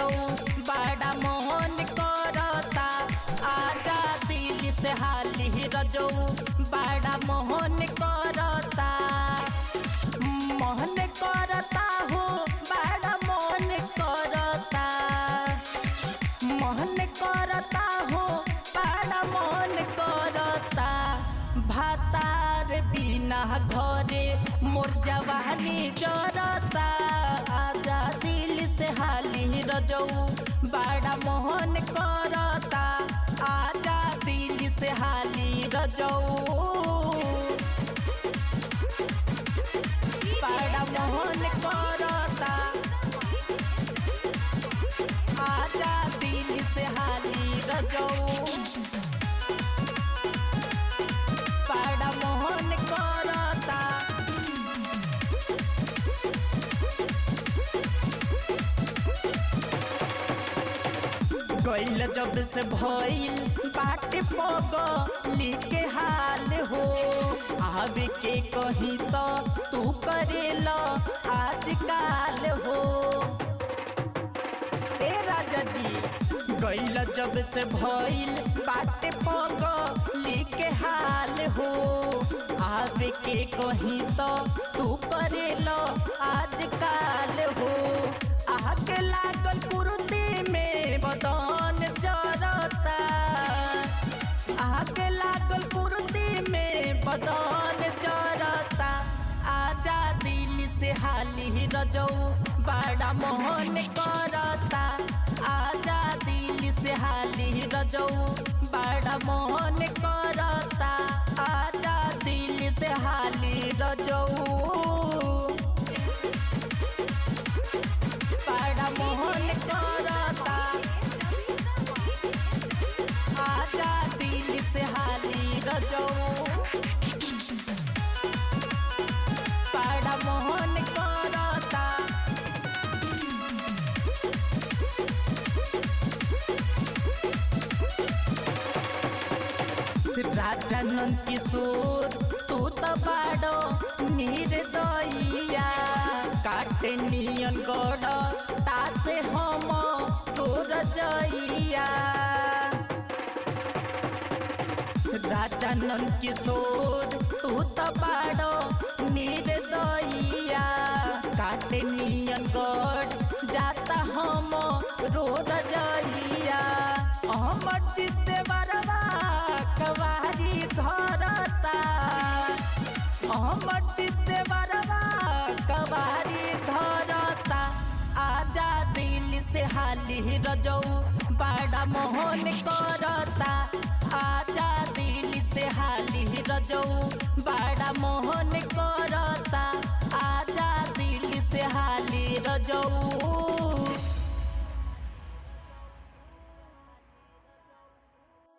रजऊ बड़ा मोहन करता आजा दिल से हाली रजऊ बड़ा मोहन करता मोहन करता हो बड़ा मोहन करता मोहन करता हो बड़ा मोहन करता भातार बिना घरे मोर जवानी जरता आजा दिल से हाली रजऊ बड़ा मोहन करता आजा दिल से हाली रजऊ बड़ा मोहन करता आजा दिल से हाली रजऊ बड़ा मोहन करता गैल जब से भइल बाटे पग लिखे हाल हो आवे के कही तो तू करेल आजकाल हो ए राजा जी गैल जब से भइल बाटे पग लिखे हाल हो आवे के कही तो तू करेल आजकाल हो आके लागल कुर्ती में बदन जरता आके लागल कुर्ती में बदन जरता आजा दिल से हाली रजऊ बड़ा मोहन करता आजा दिल से हाली रजऊ बड़ा मोहन करता आजा दिल से हाली रजऊ बड़ा मोहन करता आजा दिल से हाली रजऊ बड़ा मोहन करता राजा नंद किशोर तू तो बाड़ो निर्दयिया काटे नियन गड़ तासे हम तोर जइया राजा नंद किशोर तू तो बाड़ो निर्दयिया काटे नियन गड़ जाता हम रोड जइया हमर चित्ते बरवा कवारी धरता हमर चित्ते बरवा कवारी धरता आजा दिल से हाली रजऊ बड़ा मोहन करता आजा दिल से हाली रजऊ बड़ा मोहन करता आजा दिल से हाली रजऊ